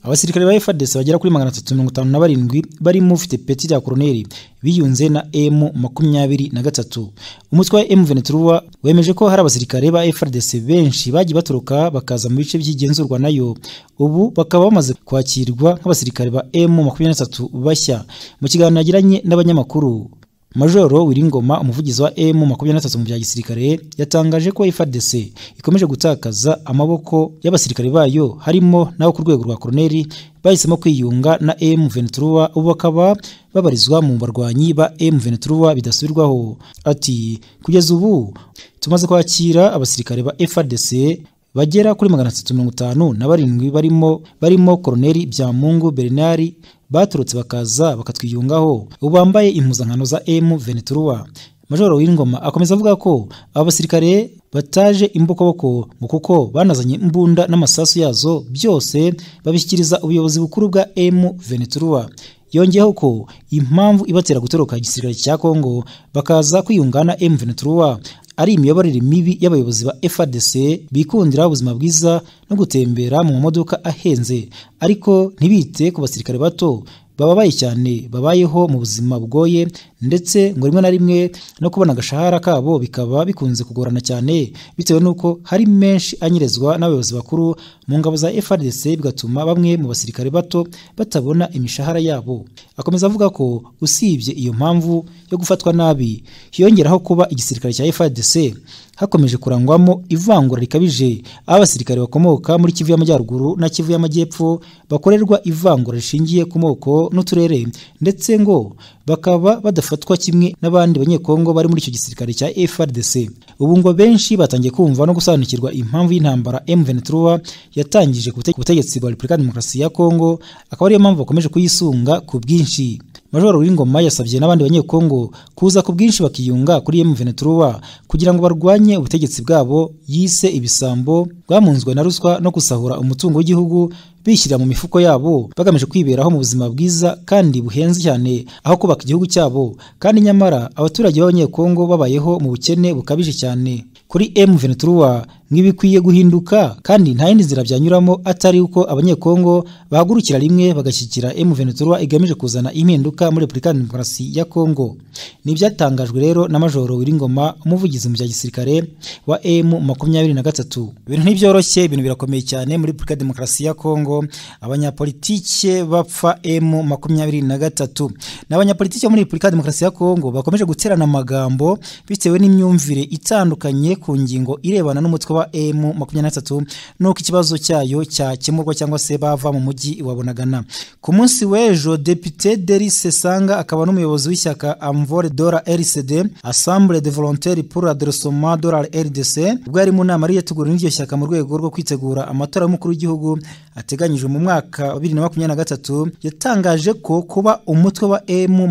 abasirikare ba FARDC bagera kuri magana atatu mirongo itanu na barindwi barimo ufite peti rya koroneri biyunze na M makumyabiri na gatatu umutwe wa M Venetruwa wemeje ko hari abasirikare ba FARDC benshi bagiye baturuka bakaza mu bice by'igenzurwa nayo ubu bakaba bamaze kwakirwa nk'abasirikare ba M makumyabiri na gatatu bashya mu kiganiro yagiranye n'abanyamakuru Majoro Wiringoma umuvugizi wa M makumyabiri na gatatu mu bya gisirikare yatangaje ko FARDC ikomeje gutakaza amaboko y'abasirikare bayo harimo n'abo ku rwego rwa koroneri bahisemo kwiyunga na M Ventura ubu bakaba babarizwa mu barwanyi ba M Ventura bidasubirwaho ati kugeza ubu tumaze kwakira abasirikare ba FARDC bagera kuri magana atatu mirongo itanu na barindwi barimo barimo koroneri Byamungu Bernard baturutse bakaza bakatwiyungaho ubu bambaye impuzankano za M Ventura Majoro Wingoma akomeza avuga ko aba basirikare bataje imbokoboko ngo kuko banazanye imbunda n'amasasu yazo byose babishyikiriza ubuyobozi bukuru bwa M Ventura yongeyeho ko impamvu ibatera gutoroka igisirikare cya Kongo bakaza kwiyungana M Ventura ari imiyoborere mibi y'abayobozi ba FARDC bikundira ubuzima bwiza no gutembera mu mamodoka ahenze ariko ntibite ku basirikare bato bababaye cyane babayeho mu buzima bugoye ndetse ngo rimwe na rimwe no kubona agashahara kabo bikaba bikunze kugorana cyane bitewe n'uko hari menshi anyerezwa n'abayobozi bakuru mu ngabo za FARDC bigatuma bamwe mu basirikare bato batabona imishahara yabo akomeza avuga ko usibye iyo mpamvu yo gufatwa nabi hiyongeraho kuba igisirikare cya FARDC hakomeje kurangwamo ivangura rikabije aho abasirikare bakomoka muri Kivu y'Amajyaruguru na Kivu y'Amajyepfo bakorerwa ivangura rishingiye ku moko n'uturere ndetse ngo bakaba badafatwa kimwe n'abandi banyekongo bari muri icyo gisirikare cya FARDC ubu ngo benshi batangiye kumva no gusobanukirwa impamvu y'intambara M23 yatangije ku butegetsi bwa Repubulika ya Demokarasi ya Kongo akaba ariyo mpamvu bakomeje kuyisunga ku bwinshi Majoro Wingoma yasabye n'abandi banyekongo kuza ku bwinshi bakiyunga kuri M23 kugira ngo barwanye ubutegetsi bwabo yise ibisambo bwamunzwe na ruswa no gusahura umutungo w'igihugu bishyira mu mifuko yabo bagamije kwiberaho mu buzima bwiza kandi buhenze cyane aho kubaka igihugu cyabo kandi nyamara abaturage b'abanyekongo babayeho mu bukene bukabije cyane kuri M23 nk'ibikwiye guhinduka kandi nta yindi nzira byanyuramo atari uko abanyekongo bahagurukira rimwe bagashyigikira M23 igamije kuzana impinduka muri Repubulika ya Demokarasi ya Kongo ni ibyatangajwe rero na Majoro Wiringoma umuvugizi mu bya gisirikare wa M23 ibintu ntibyoroshye ibintu birakomeye cyane muri Repubulika ya Demokarasi ya Kongo abanyapolitike bapfa M23 n'abanyapolitike muri Repubulika ya Demokarasi ya Kongo bakomeje guterana amagambo bitewe n'imyumvire itandukanye ku ngingo irebana n'umutwe wa M23 nuko ikibazo cyayo cyakemurwa cyangwa se bava mu mujyi wa Bunagana ku munsi w'ejo Depite Derice Sanga akaba n'umuyobozi w'ishyaka Amvore Dora RCD Assemblée de Volontaires pour le Redressement de la RDC ubwo yari mu nama yari yateguriwe n'iryo shyaka mu rwego rwo kwitegura amatora y'umukuru w'igihugu ateganyijwe mu mwaka wa 2023 yatangaje ko kuba umutwe wa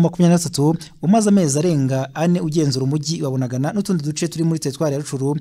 M23 umaze amezi arenga ane ugenzura umujyi wa Bunagana n'utundi duce turi muri teritwari ya Rucuru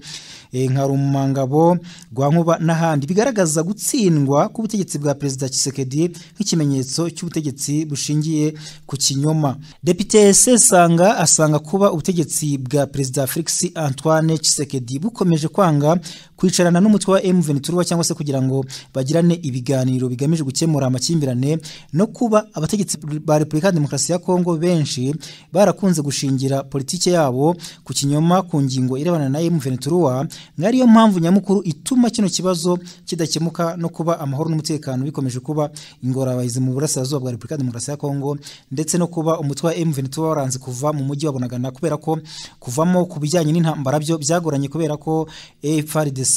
e, nka Rumangabo rwa Nkuba n'ahandi bigaragaza gutsindwa k'ubutegetsi bwa Perezida Tshisekedi nk'ikimenyetso cy'ubutegetsi bushingiye ku kinyoma Depite Sesanga asanga kuba ubutegetsi bwa Perezida Felix Antoine Tshisekedi bukomeje kwanga kwicarana n'umutwe wa M23 cyangwa se kugira ngo bagirane ibiganiro bigamije gukemura amakimbirane no kuba abategetsi ba Repubulika ya Demokarasi ya Kongo benshi barakunze gushingira politike yabo ku kinyoma ku ngingo irebana na M23 ngariyo mpamvu nyamukuru ituma kino kibazo kidakemuka no kuba amahoro n'umutekano bikomeje kuba ingorabahizi mu burasirazuba bwa Repubulika ya Demokarasi ya Kongo ndetse no kuba umutwe wa M23 waranze kuva mu mujyi wa Bunagana kubera ko kuvamo ku bijyanye n'intambara byo byagoranye kubera ko FARDC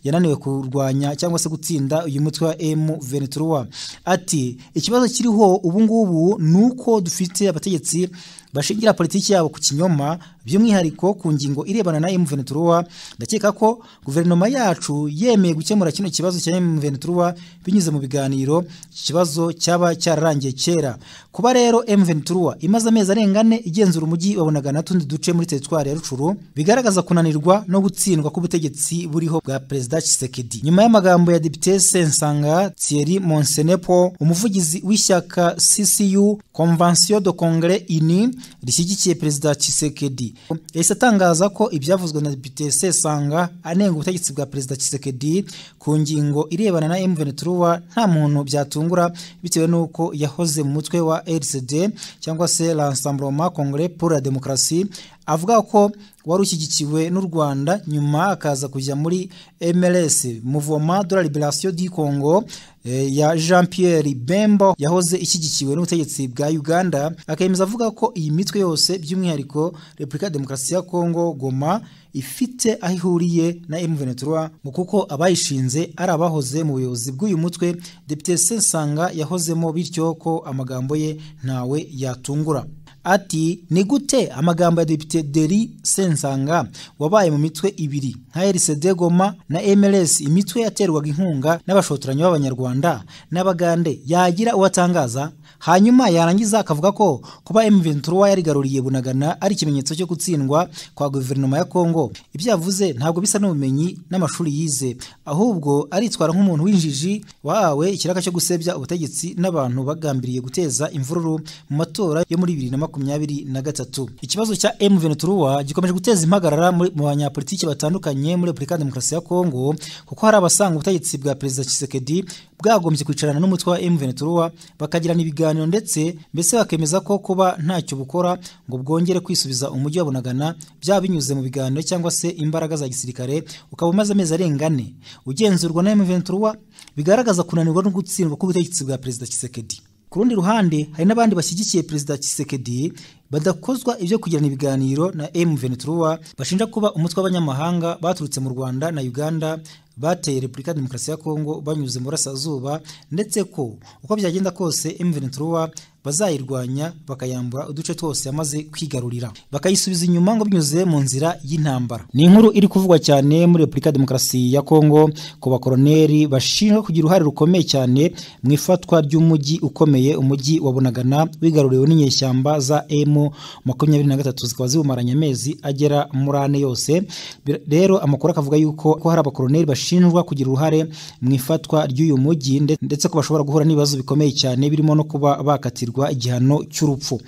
yananiwe kurwanya cyangwa se gutsinda uyu mutwe wa M23 ati ikibazo kiriho ubu ngubu nuko dufite abategetsi bashingira politiki yabo ku kinyoma by'umwihariko ku ngingo irebana na M23 ndakeka ko guverinoma yacu yemeye gukemura kino kibazo cya M23 binyuze mu biganiro ikibazo cyaba cyararangiye kera kuba rero M23 imaze amezi arenga ane igenzura umujyi wabonaga n'utundi duce muri teritwari ya Rucuru bigaragaza kunanirwa no gutsindwa k'ubutegetsi buriho bwa Perezida Tshisekedi nyuma y'amagambo ya Depite Sensanga Thierry Monsenepo umuvugizi w'ishyaka CCU Convention de Congrès Uni rishyigikiye perezida Tshisekedi yahise atangaza ko ibyavuzwe na Depite Sesanga anenga ubutegetsi bwa perezida Tshisekedi ku ngingo irebana na M23 nta muntu byatungura bitewe n'uko yahoze mu mutwe wa RCD cyangwa se Rassemblement Congolais pour la Démocratie avuga ko wari ushyigikiwe n'u Rwanda nyuma akaza kujya muri MLS Mouvement de la Liberation du Congo eh, ya Jean Pierre Bembo yahoze ishyigikiwe n'ubutegetsi bwa Uganda akemeza avuga ko iyi mitwe yose by'umwihariko Republika Demokarasi ya Congo Goma ifite aho ihuriye na M23 mu kuko abayishinze ari abahoze mu buyobozi bw'uyu mutwe Depite Sensanga yahozemo bityo ko amagambo ye ntawe yatungura ati ni gute amagambo ya depite Deri Sensanga wabaye mu mitwe ibiri nka RCD Goma na MLS imitwe yaterwaga inkunga n'abashotoranyi b'abanyarwanda n'abagande yagira uwatangaza hanyuma yarangiza akavuga ko kuba M23 yarigaruriye Bunagana ari ikimenyetso cyo gutsindwa kwa guverinoma ya Kongo ibyo yavuze ntabwo bisa n'ubumenyi n'amashuri yize ahubwo aritwara nk'umuntu w'injiji wahawe ikiraka cyo gusebya ubutegetsi n'abantu bagambiriye guteza imvururu mu matora yo muri 2020 makumyabiri na gatatu ikibazo cya M23 gikomeje guteza impagarara mu banyapolitiki batandukanye muri Republika Demokarasi ya Kongo kuko hari abasanga ubutegetsi bwa Perezida Tshisekedi bwagombye kwicarana n'umutwe wa M23 bakagirana ibiganiro ndetse mbese bakemeza ko kuba ntacyo bukora ngo bwongere kwisubiza umujyi wa Bunagana byaba binyuze mu biganiro cyangwa se imbaraga za gisirikare ukaba umaze amezi arenga ane ugenzurwa na M23 bigaragaza kunanirwa no gutsindwa k'ubutegetsi bwa Perezida Tshisekedi ku rundi ruhande hari n'abandi bashyigikiye perezida Tshisekedi badakozwa ibyo kugirana ibiganiro na M23 bashinja kuba umutwe w'abanyamahanga baturutse mu Rwanda na Uganda bateye Republika ya Demokarasi ya Kongo banyuze mu burasirazuba ndetse ko uko byagenda kose M23 bazayirwanya bakayambura uduce twose yamaze kwigarurira bakayisubiza inyuma ngo binyuze mu nzira y'intambara ni inkuru iri kuvugwa cyane muri Republika ya Demokarasi ya Kongo ku bakoroneri bashinjwa kugira uruhare rukomeye cyane mu ifatwa ry'umujyi ukomeye umujyi wa Bunagana wigaruriwe n'inyeshyamba za M makumyabiri na gatatu zikaba ziwumaranye amezi agera muri ane yose rero amakuru akavuga yuko ko hari abakoroneri bashinjwa kugira uruhare mu ifatwa ry'uyu mujyi ndetse ko bashobora guhura n'ibibazo bikomeye cyane birimo no kuba bakatirwa igihano cy'urupfu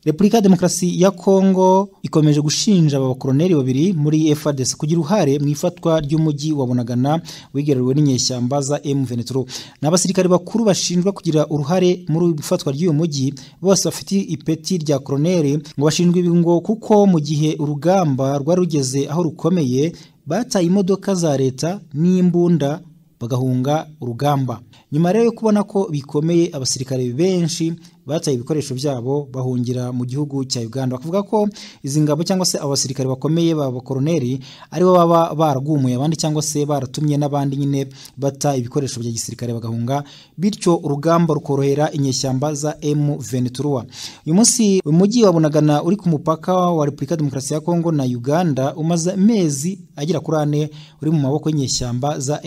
Repubulika ya Demokarasi ya Kongo ikomeje gushinja aba bakoroneri babiri muri FARDC kugira uruhare mu ifatwa ry'umujyi wa Bunagana wigaruriwe n'inyeshyamba za M23. N'abasirikare bakuru bashinjwa kugira uruhare muri ifatwa ry'uyu mujyi bose bafite ipeti rya koroneri ngo bashinjwe ibi ngo kuko mu gihe urugamba rwari rugeze aho rukomeye bataye imodoka za leta n'imbunda bagahunga urugamba nyuma rero yo kubona ko bikomeye abasirikare benshi bataye ibikoresho byabo bahungira mu gihugu cya Uganda bavuga ko izi ngabo cyangwa se abasirikare bakomeye ba bakoroneri ari bo baba baragumuye abandi cyangwa se baratumye n'abandi nyine bata ibikoresho bya gisirikare bagahunga bityo urugamba rukorohera inyeshyamba za M23 uyu munsi umujyi wa Bunagana uri ku mupaka wa Republika Demokarasi ya Kongo na Uganda umaze amezi agera kuri ane uri mu maboko y'inyeshyamba za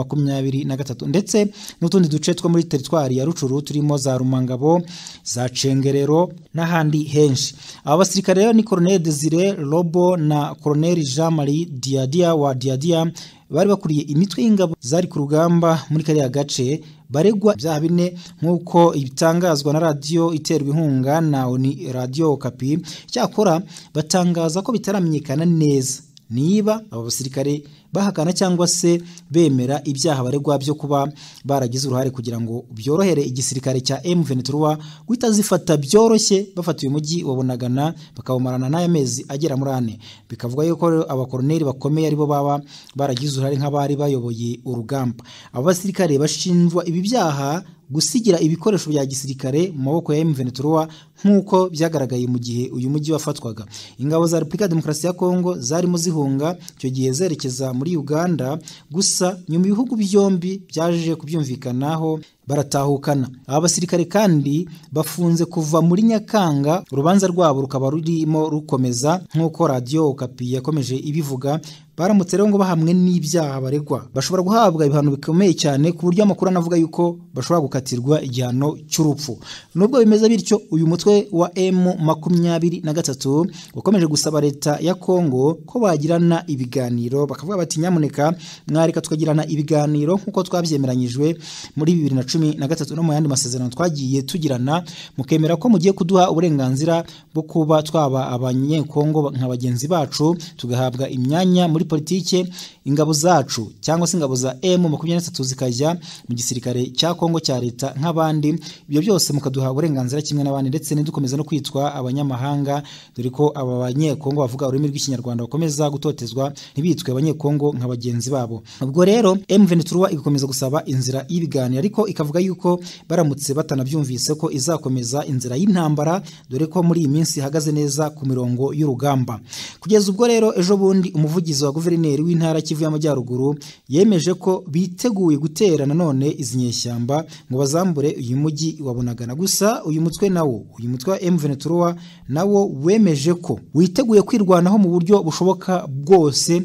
M23 ndetse n'utundi duce two muri teritwari ya Rucuru turimo za Rumangabo za Cengerero n'ahandi henshi aba basirikare rero ni Colonel Desire Lobo na Colonel Jean Marie Diadia wa Diadia bari bakuriye imitwe y'ingabo zari ku rugamba muri kariya gace baregwa ibyaha bine nk'uko ibitangazwa na radiyo iterwa inkunga na oni radiyo kapi cyakora batangaza ko bitaramenyekana neza niba aba basirikare bahakana cyangwa se bemera ibyaha baregwa byo kuba baragize uruhare kugira ngo byorohere igisirikare cya M23 guhita zifata byoroshye bafata uyu mujyi wabonagana bakawumarana n'aya mezi agera muri ane bikavuga yuko abakoroneri bakomeye aribo baba baragize uruhare nk'abari bayoboye urugamba aba basirikare bashinjwa ibi byaha gusigira ibikoresho bya gisirikare mu maboko ya M23 nk'uko byagaragaye mu gihe uyu mujyi wafatwaga ingabo za Republika ya Demokarasi ya Kongo zarimo zihunga icyo gihe zerekeza muri Uganda gusa nyuma ibihugu byombi byaje kubyumvikanaho baratahukana aba basirikare kandi bafunze kuva muri Nyakanga urubanza rwabo rukaba rurimo rukomeza nk'uko radiyo kapi yakomeje ibivuga baramutse rero ngo bahamwe n'ibyaha baregwa bashobora guhabwa ibihano bikomeye cyane ku buryo amakuru anavuga yuko bashobora gukatirwa igihano cy'urupfu nubwo bimeze bityo uyu mutwe wa M makumyabiri na gatatu wakomeje gusaba leta ya Kongo ko bagirana ibiganiro bakavuga bati nyamuneka mwareka tukagirana ibiganiro nk'uko twabyemeranyijwe muri bibiri na cumi na gatatu no mu yandi masezerano twagiye tugirana mukemera ko mugiye kuduha uburenganzira bwo kuba twaba abanyekongo nka bagenzi bacu tugahabwa imyanya muri politike ingabo zacu cyangwa se ingabo za M makumyabiri n'atatu zikajya mu gisirikare cya Kongo cya leta nk'abandi ibyo byose mukaduha uburenganzira kimwe n'abandi ndetse ntidukomeza no kwitwa abanyamahanga dore ko aba banyekongo bavuga ururimi rw'ikinyarwanda bakomeza gutotezwa ntibitwe abanyekongo nka bagenzi babo ubwo rero M23 igakomeza gusaba inzira y'ibiganiro ariko ikavuga yuko baramutse batanabyumvise ko izakomeza inzira y'intambara dore ko muri iyi minsi ihagaze neza ku mirongo y'urugamba kugeza ubwo rero ejo bundi umuvugizi wa guverineri w'intara Kivu y'Amajyaruguru yemeje ko biteguye gutera nanone izi nyeshyamba ngo bazambure uyu mujyi wa Bunagana gusa uyu mutwe nawo uyu mutwe wa M23 nawo wemeje ko witeguye kwirwanaho mu buryo bushoboka bwose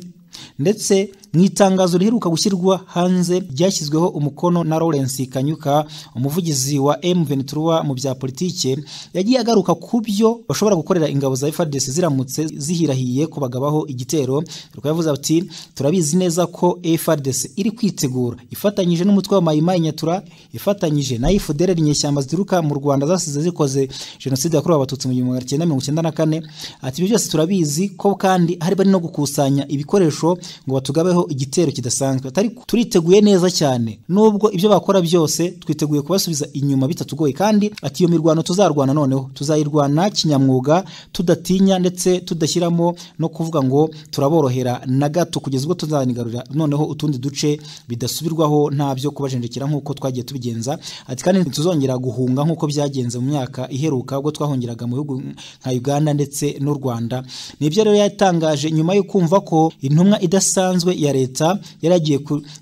ndetse mu itangazo riheruka gushyirwa hanze ryashyizweho umukono na Lawrence Kanyuka umuvugizi wa M23 mu bya politike yagiye agaruka ku byo bashobora gukorera ingabo za FARDC ziramutse zihirahiye ko bagabaho igitero ariko yavuze ati turabizi neza ko FARDC iri kwitegura ifatanyije n'umutwe wa Mayimai Nyatura ifatanyije na IFDR inyeshyamba zituruka mu Rwanda zasize zikoze jenoside yakorewe abatutsi mu 1994 ati ibyo byose turabizi ko kandi hari bari no gukusanya ibikoresho ngo batugabe igitero kidasanzwe turiteguye neza cyane nubwo ibyo bakora byose twiteguye kubasubiza inyuma bitatugoye kandi ati iyo mirwano tuzarwana noneho tuzayirwana kinyamwuga tudatinya ndetse tudashyiramo no kuvuga ngo turaborohera na gato kugeza ubwo tuzanigarurira noneho utundi duce bidasubirwaho nta byo kubajenjekera nk'uko twagiye tubigenza ati kandi ntituzongera guhunga nk'uko byagenze mu myaka iheruka ubwo twahungiraga mu bihugu nka Uganda ndetse n'u Rwanda nibyo rero yatangaje nyuma yo kumva ko intumwa idasanzwe ya leta yari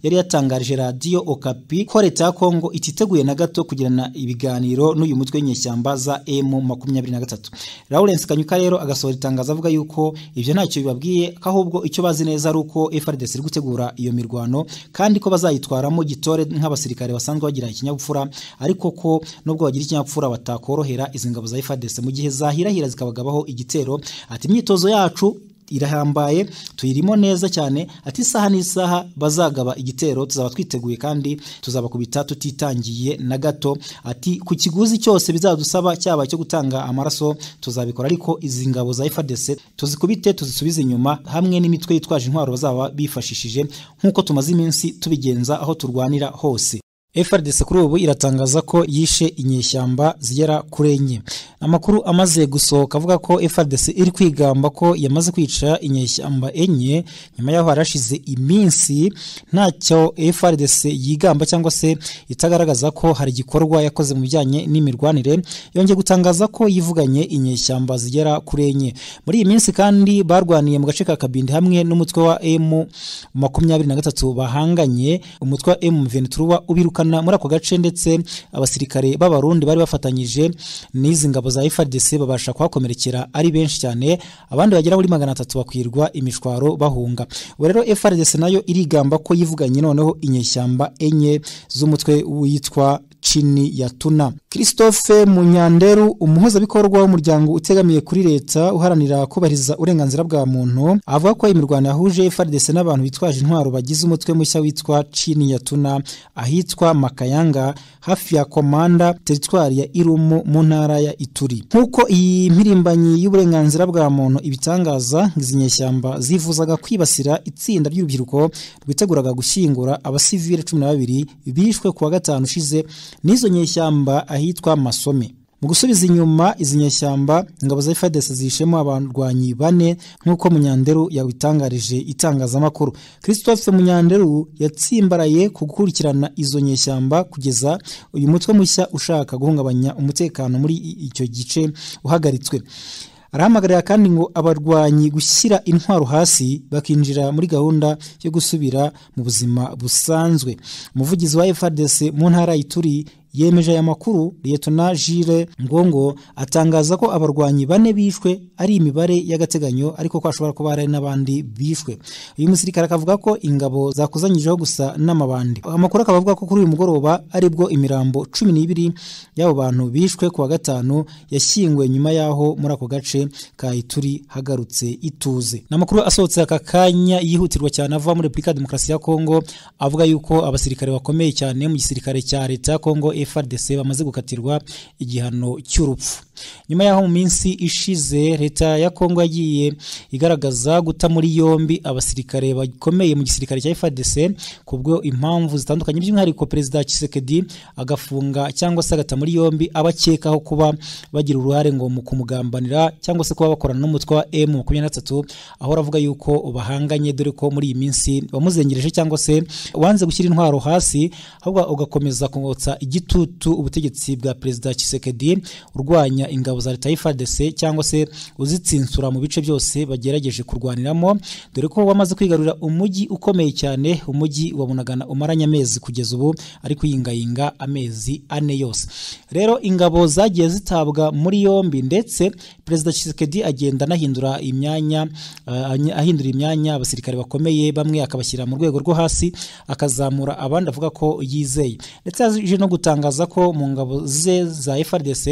yari yatangarije radiyo okapi ko leta ya kongo ititeguye na gato kugirana ibiganiro n'uyu mutwe w'inyeshyamba za emu makumyabiri na gatatu lawrence kanyuka rero agasohora itangazo avuga yuko ibyo ntacyo bibabwiye ko ahubwo icyo bazi neza ari uko frdc iri gutegura iyo mirwano kandi ko bazayitwaramo gitore nk'abasirikare basanzwe bagira ikinyabupfura ariko ko nubwo bagira ikinyabupfura batakorohera izi ngabo za frdc mu gihe zahirahira zikabagabaho igitero ati imyitozo yacu irahambaye tuyirimo neza cyane ati isaha n'isaha bazagaba igitero tuzaba twiteguye kandi tuzabakubita tutitangiye na gato ati ku kiguzi cyose bizadusaba cyaba cyo gutanga amaraso tuzabikora ariko izi ngabo za FARDC tuzikubite tuzisubize inyuma hamwe n'imitwe yitwaje intwaro bazaba bifashishije nk'uko tumaze iminsi tubigenza aho turwanira hose FRDC kuri ubu iratangaza ko yishe inyeshyamba zigera kuri enye amakuru amaze gusohoka avuga ko FRDC iri kwigamba ko yamaze kwica inyeshyamba enye nyuma yaho harashize iminsi ntacyo FRDC yigamba cyangwa se itagaragaza ko hari igikorwa yakoze mu bijyanye n'imirwanire yongeye gutangaza ko yivuganye inyeshyamba zigera kuri enye muri iyi minsi kandi barwaniye mu gace ka Kabindi hamwe n'umutwe wa M makumyabiri na gatatu bahanganye umutwe wa M23 ubiruka muri ako gace ndetse abasirikare b'abarundi bari bafatanyije n'izi ngabo za FARDC babasha kuhakomerekera ari benshi cyane abandi bagera muri magana atatu bakwirwa imishwaro bahunga ubu rero FARDC nayo irigamba ko yivuganye noneho inyeshyamba enye z'umutwe witwa chini ya tuna Christophe Munyanderu umuhuzabikorwa w'umuryango utegamiye kuri leta uharanira kubahiriza uburenganzira bwa muntu avuga ko imirwano yahuje FARDC n'abantu bitwaje intwaro bagize umutwe mushya witwa chini ya tuna ahitwa Makayanga hafi ya Komanda teritwari ya Irumu mu ntara ya Ituri nkuko iyi mpirimbanyi y'uburenganzira bwa muntu ibitangaza izi nyeshyamba zifuzaga kwibasira itsinda ry'urubyiruko rwiteguraga gushyingura abasivile 12 bishwe kuwa gatanu ushize n'izo nyeshyamba ahitwa Masome mu gusubiza inyuma izi nyeshyamba ingabo za FARDC zishemo abarwanyi bane nk'uko Munyanderu yabitangarije itangazamakuru Christophe Munyanderu yatsimbaraye ku gukurikirana izo nyeshyamba kugeza uyu mutwe mushya ushaka guhungabanya umutekano muri icyo gice uhagaritswe arahamagarira kandi ngo abarwanyi gushyira intwaro hasi bakinjira muri gahunda yo gusubira mu buzima busanzwe umuvugizi wa FARDC mu ntara y'Ituri yemeje aya makuru Liyetona Jire Ngongo atangaza ko abarwanyi bane bishwe ari imibare y'agateganyo ariko ko ashobora kuba hari n'abandi bishwe uyu musirikare akavuga ko ingabo zakuzanyijeho gusa n'amabandi amakuru akaba avuga ko kuri uyu mugoroba aribwo imirambo cumi n'ibiri y'abo bantu bishwe kuwa gatanu yashyinguwe nyuma y'aho muri ako gace ka ituri hagarutse ituze ni amakuru asohotse aka kanya yihutirwa cyane ava muri repubulika ya demokarasi ya kongo avuga yuko abasirikare bakomeye cyane mu gisirikare cya leta ya kongo frdc bamaze gukatirwa igihano cy'urupfu nyuma y'aho mu minsi ishize leta ya kongo yagiye igaragaza guta muri yombi abasirikare bakomeye mu gisirikare cya frdc kubwo impamvu zitandukanye by'umwihariko perezida kisekedi agafunga cyangwa se agata muri yombi abakekaho kuba bagira uruhare ngo mu kumugambanira cyangwa se kuba bakorana n'umutwe wa m makumyabiri na gatatu aho aravuga yuko bahanganye dore ko muri iyi minsi wamuzengereje cyangwa se wanze gushyira intwaro hasi ahubwo ugakomeza kungotsa igitutu ubutegetsi bwa perezida kisekedi urwanya ingabo za leta y'ifadese cyangwa se uzitsinsura mu bice byose bagerageje kurwaniramo dore ko wamaze kwigarurira umujyi ukomeye cyane umujyi wa bunagana umaranye amezi kugeza ubu ari kuyingayinga amezi ane yose rero ingabo zagiye zitabwa muri yombi ndetse perezida kisekedi agenda anahindura imyanya uh, ahindura imyanya abasirikare bakomeye bamwe akabashyira mu rwego rwo hasi akazamura abandi avuga ko yizeye ndetse yaje no gutangaza ko mu ngabo ze za FRDC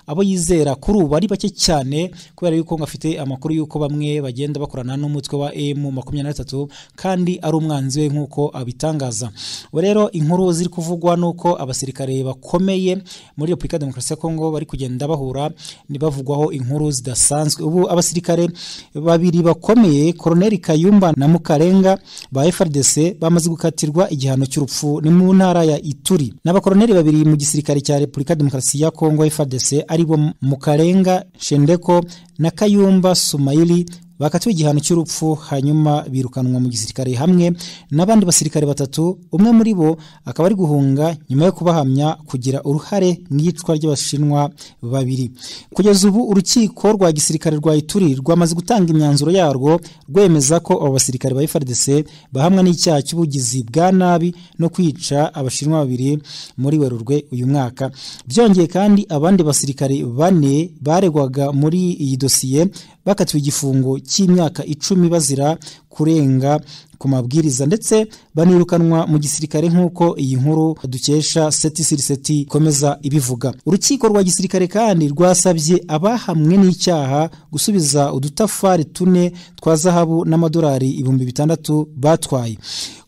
abo yizera kuri ubu ari bake cyane kubera yuko afite amakuru y'uko bamwe bagenda bakorana n'umutwe wa M makumyabiri na gatatu kandi ari umwanzi we nk'uko abitangaza rero inkuru ziri kuvugwa nuko abasirikare bakomeye muri Repubulika ya Demokarasi ya Kongo bari kugenda bahura ni bavugwaho inkuru zidasanzwe ubu abasirikare babiri bakomeye Colonel Kayumba na Mukarenga ba FRDC bamaze gukatirwa igihano cy'urupfu ni mu ntara ya Ituri n'abakoroneri babiri mu gisirikare cya Repubulika Demokarasi ya Kongo FARDC aribo Mukarenga Shendeko na Kayumba Sumaili bakatiwe igihano cy'urupfu hanyuma birukanwa mu gisirikare hamwe n'abandi basirikare batatu umwe muri bo akaba ari guhunga nyuma yo kubahamya kugira uruhare mu iyicwa ry'abashinwa babiri kugeza ubu urukiko rwa gisirikare rwa ituri rwamaze gutanga imyanzuro yarwo rwemeza ko abo basirikare ba FARDC bahamwa n'icyaha cy'ubugizi bwa nabi no kwica abashinwa babiri muri werurwe uyu mwaka byongeye kandi abandi basirikare bane baregwaga muri iyi dosiye bakatiwe igifungo cy'imyaka icumi bazira kurenga ku mabwiriza ndetse banirukanwa mu gisirikare nk'uko iyi nkuru dukesha seti siriseti ikomeza ibivuga urukiko rwa gisirikare kandi rwasabye abahamwe n'icyaha gusubiza udutafari tune twa zahabu n'amadolari ibihumbi bitandatu batwaye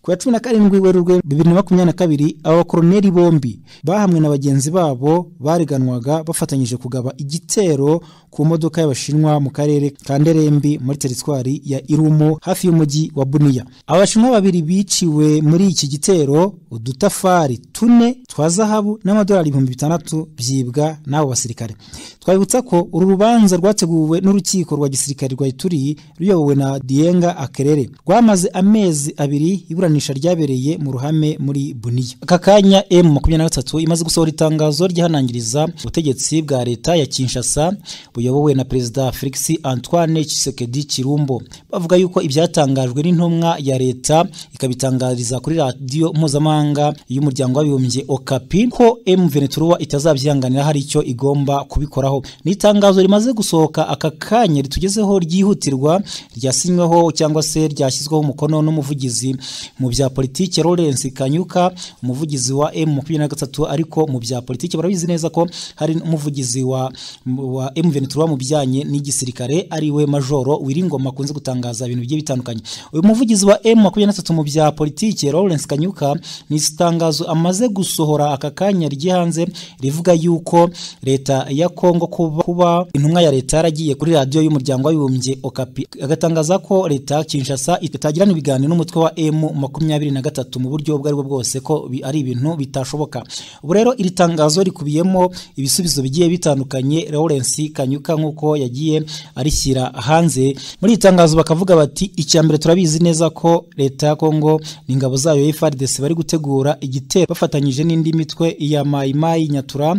ku ya cumi na karindwi werurwe bibiri na makumyabiri na kabiri abakoroneri bombi bahamwe na bagenzi babo bareganwaga bafatanyije kugaba igitero ku modoka y'abashinwa mu karere ka nderembi muri teritwari ya irumo hafi y'umujyi wa buniya abashinwa babiri biciwe muri iki gitero udutafari tune twa zahabu n'amadolari ibihumbi bitandatu byibwa n'abo basirikare twabibutsa ko uru rubanza rwateguwe n'urukiko rwa gisirikare rwa ituri ruyobowe na diyenga akerere rwamaze amezi abiri ibura ryabereye mu ruhame muri buniya aka kanya m makumyabiri na gatatu imaze gusohora itangazo ryihanangiriza ubutegetsi bwa leta ya kinshasa buyobowe na perezida felix antoine Tshisekedi kirumbo bavuga yuko ibyatangajwe n'intumwa ya leta ikabitangariza kuri radiyo mpuzamahanga y'umuryango w'abibumbye okapi ko m veneturuwa itazabyihanganira hari icyo igomba kubikoraho ni itangazo rimaze gusohoka aka kanya ritugezeho ryihutirwa ryasinyweho cyangwa se ryashyizweho umukono n'umuvugizi mu bya politiki Lawrence Kanyuka umuvugizi wa M23 ariko mu bya politiki barabizi neza ko hari umuvugizi wa wa M23 mu bijyanye n'igisirikare ari we majoro Wiringoma akunze gutangaza ibintu bigiye bitandukanye uyu muvugizi wa M23 mu bya politiki Lawrence Kanyuka ni itangazo amaze gusohora aka kanya rye hanze rivuga yuko leta ya Kongo kuba, kuba intumwa ya leta yaragiye kuri radiyo y'umuryango w'abibumbye Okapi agatangaza ko leta Kinshasa itagirana ibiganiro n'umutwe wa M makumyabiri na gatatu mu buryo ubwo aribwo bwose ko ari ibintu bitashoboka ubu rero iri tangazo rikubiyemo ibisubizo bigiye bitandukanye Lawrence Kanyuka nk'uko yagiye arishyira hanze muri iri tangazo bakavuga bati icya mbere turabizi neza ko leta ya Kongo n'ingabo zayo FARDC bari gutegura igitero bafatanyije n'indi mitwe ya Maimai Nyatura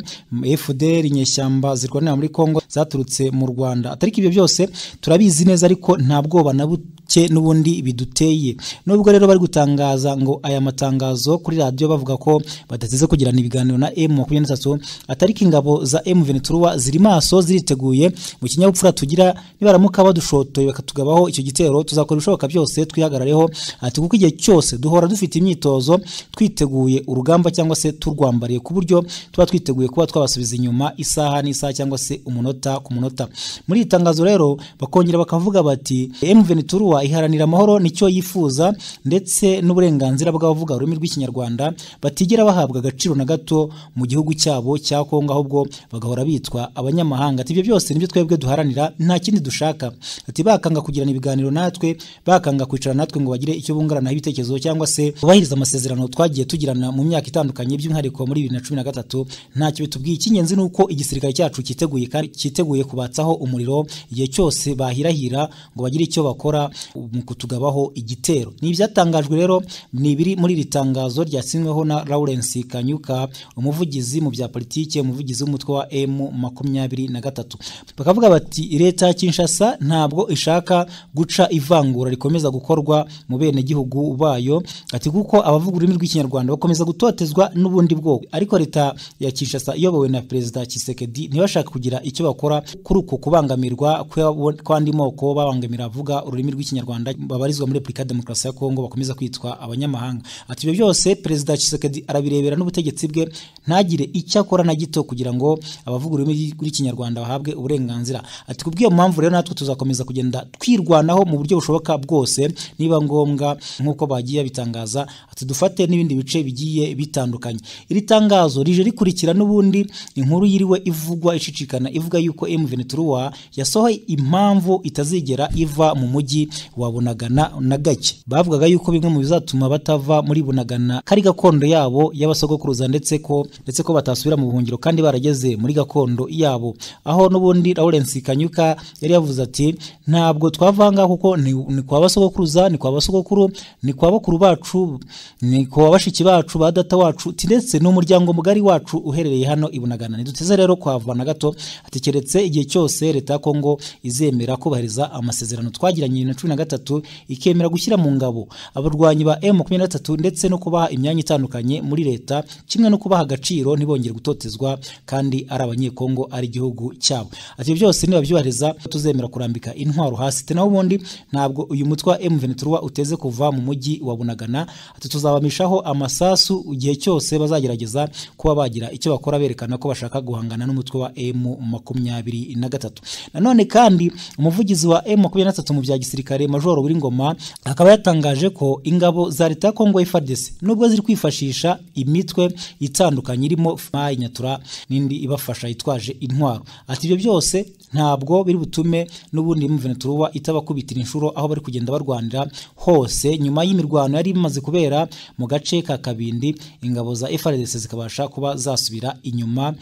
FDL inyeshyamba zirwanira muri Kongo zaturutse mu Rwanda atari ibyo byose turabizi neza ariko nta bwoba na cye n'ubundi biduteye nubwo rero bari gutangaza ngo aya matangazo kuri radiyo bavuga ko badateze kugirana ibiganiro na emu makumyabiri n'atatu atari ko ingabo za emu ventura ziri maso ziriteguye mu kinyabupfura tugira nibaramuka badushotoye bakatugabaho icyo gitero tuzakora ibishoboka byose twihagarareho ati kuko igihe cyose duhora dufite imyitozo twiteguye urugamba cyangwa se turwambariye ku buryo tuba twiteguye kuba twabasubiza inyuma isaha n'isaha cyangwa se umunota ku munota muri iri tangazo rero bakongera bakavuga bati mventura iharanira amahoro nicyo yifuza ndetse n'uburenganzira bw'abavuga ururimi rw'ikinyarwanda batigera bahabwa agaciro na gato mu gihugu cyabo cya kongo ahubwo bagahora bitwa abanyamahanga ati ibyo byose nibyo twebwe duharanira nta kindi dushaka ati bakanga kugirana ibiganiro natwe bakanga kwicara natwe ngo bagire icyo bunguranaho ibitekerezo cyangwa se bubahiriza amasezerano twagiye tugirana mu myaka itandukanye by'umwihariko muri bibiri na cumi na gatatu ntacyo bitubwiye icy'ingenzi ni uko igisirikare cyacu cyiteguye kandi cyiteguye kubatsaho umuriro igihe cyose bahirahira ngo bagire icyo bakora mu kutugabaho igitero ni ibyatangajwe rero ni ibiri muri iri tangazo ryasinyweho na Lawrence Kanyuka umuvugizi mu bya politike umuvugizi w'umutwe wa M makumyabiri na gatatu bakavuga bati leta ya Kinshasa ntabwo ishaka guca ivangura rikomeza gukorwa mu bene gihugu bayo ati kuko abavuga ururimi rw'ikinyarwanda bakomeza gutotezwa n'ubundi bwoko ariko leta ya Kinshasa iyobowe na perezida Tshisekedi ntibashaka kugira icyo bakora kuri uko kubangamirwa kw'andi moko babangamira avuga ururimi rw'ikinyarwanda babarizwa muri Repubulika ya Demokarasi ya Kongo bakomeza kwitwa abanyamahanga ati ibyo byose perezida Tshisekedi arabirebera n'ubutegetsi bwe ntagire icyo akora na gito kugira ngo abavuga ururimi rw'ikinyarwanda bahabwe uburenganzira ati kubw'iyo mpamvu rero natwe tuzakomeza kugenda twirwanaho mu buryo bushoboka bwose niba ngombwa nk'uko bagiye bitangaza ati dufate n'ibindi bice bigiye bitandukanye iri tangazo rije rikurikira n'ubundi inkuru yiriwe ivugwa icicikana ivuga yuko M Ventura yasohoye impamvu itazigera iva mu mujyi wa Bunagana na gake bavugaga yuko bimwe mu bizatuma batava muri Bunagana kari gakondo yabo y'abasogokuruza ndetse ko ndetse ko batasubira mu buhungiro kandi barageze muri gakondo yabo aho n'ubundi Lawrence Kanyuka yari yavuze ati ntabwo twavanga kuko ni, ni kwa basogokuruza ni kwa basogokuru ni kwa bakuru bacu ni kwa bashiki bacu ba data wacu ndetse n'umuryango mugari wacu uherereye hano ibunagana ntiduteze rero kuhava na gato hatekeretse igihe cyose leta ya kongo izemera kubahiriza amasezerano twagiranye na cumi na gatatu ikemera gushyira mu ngabo abarwanyi ba m makumyabiri na gatatu ndetse no kubaha imyanya itandukanye muri leta kimwe no kubaha agaciro ntibongere gutotezwa kandi ari abanyekongo ari igihugu cyabo ati byose nibabyubahiriza tuzemera kurambika intwaro hasi te naho ubundi ntabwo uyu mutwe wa m ventura uteze kuva mu mujyi wa bunagana ati tuzabamishaho amasasu igihe cyose bazagerageza kuba bagira icyo bakora berekana ko bashaka guhangana n'umutwe wa m makumyabiri na gatatu nanone kandi umuvugizi wa m makumyabiri na gatatu mu bya gisirikare majoro ngoma akaba yatangaje ko ingabo za leta ya kongo fardesi nubwo ziri kwifashisha imitwe itandukanye irimo fma inyatura n'indi ibafasha yitwaje intwaro ati ibyo byose ntabwo biri butume n'ubundi mventuruba itabakubitira inshuro aho bari kugenda barwanira hose nyuma y'imirwano yari imaze kubera mu gace ka kabindi ingabo za FARDC zikabasha kuba zasubira inyuma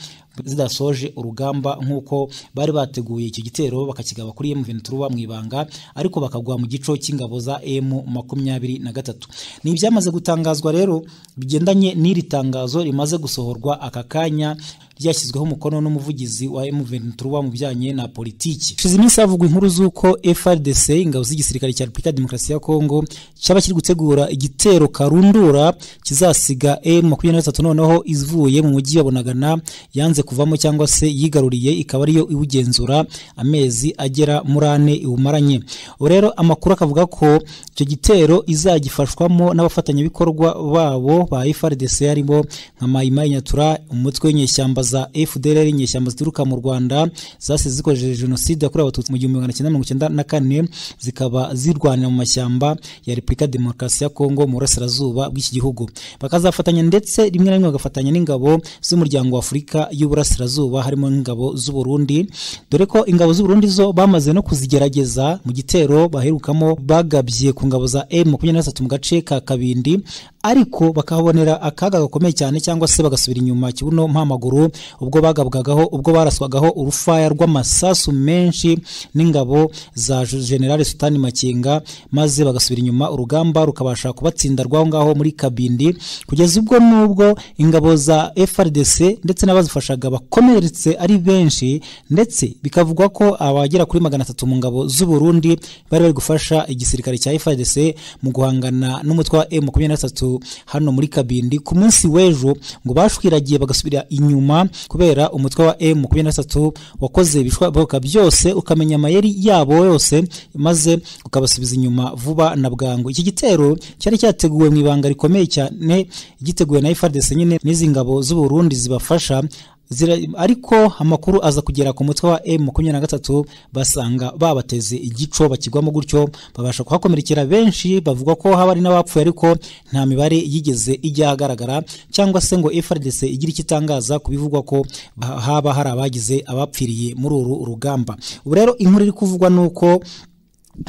zidasoje urugamba nk'uko bari bateguye icyo gitero bakakigaba kuri M Ventura mu ibanga ariko bakagwa mu gico cy'ingabo za M makumyabiri na gatatu ni ibyamaze gutangazwa rero bigendanye n'iri tangazo rimaze gusohorwa aka kanya ryashyizweho umukono n'umuvugizi wa M Ventura mu bijyanye na politiki shize iminsi havugwa inkuru z'uko FRDC ingabo z'igisirikare cya Repubulika ya Demokarasi ya Kongo cyaba kiri gutegura igitero karundura kizasiga M makumyabiri na gatatu noneho ivuye mu mujyi wa Bunagana yanze kuvamo cyangwa se yigaruriye ikaba ariyo iwugenzura amezi agera muri ane iwumaranye ubu rero amakuru akavuga ko icyo gitero izagifashwamo n'abafatanyabikorwa babo ba FRDC harimo nka Mayimayi Nyatura umutwe w'inyeshyamba za FDLR inyeshyamba zituruka mu Rwanda zasize zikoresheje jenoside yakorewe abatutsi mu gihumbi magana cyenda mirongo icyenda na kane zikaba zirwanira mu mashyamba ya Repubulika Demokarasi ya Kongo mu burasirazuba bw'iki gihugu bakazafatanya ndetse rimwe na rimwe bagafatanya n'ingabo z'umuryango wa Afurika y'u burasirazuba harimo ingabo z'u Burundi dore ko ingabo z'u Burundi zo bamaze no kuzigerageza mu gitero baherukamo bagabye ku ngabo za M23 mu gace ka Kabindi ariko bakahabonera akaga gakomeye cyane cyangwa se bagasubira inyuma kibuno mpamaguru ubwo bagabwagaho ubwo baraswagaho urufaya rw'amasasu menshi n'ingabo za generale sutani makenga maze bagasubira inyuma urugamba rukabasha kubatsinda rwaho ngaho muri kabindi kugeza ubwo n'ubwo ingabo za frdc ndetse n'abazifashaga bakomeretse ari benshi ndetse bikavugwa ko abagera kuri magana atatu mu ngabo z'u Burundi bari bari gufasha igisirikare cya frdc mu guhangana n'umutwe wa M23 hano muri kabindi ku munsi w'ejo ngo bashwiragiye bagasubira inyuma kubera umutwe wa M23 wakoze ibishoboka byose ukamenya amayeri yabo yose maze ukabasubiza inyuma vuba na bwangu iki gitero cyari cyateguwe mu ibanga rikomeye cyane giteguwe na FARDC nyine n'izi ngabo z'u Burundi zibafasha zira, ariko amakuru aza kugera ku mutwe wa M23 basanga babateze igico bakigwamo gutyo babasha kuhakomerekera benshi bavuga ko haba ari n'abapfuye ariko nta mibare yigeze ijya ahagaragara cyangwa se ngo FARDC igira ikitangaza ku bivugwa ko ba- haba hari abagize abapfiriye muri uru rugamba ubu rero inkuru iri kuvugwa nuko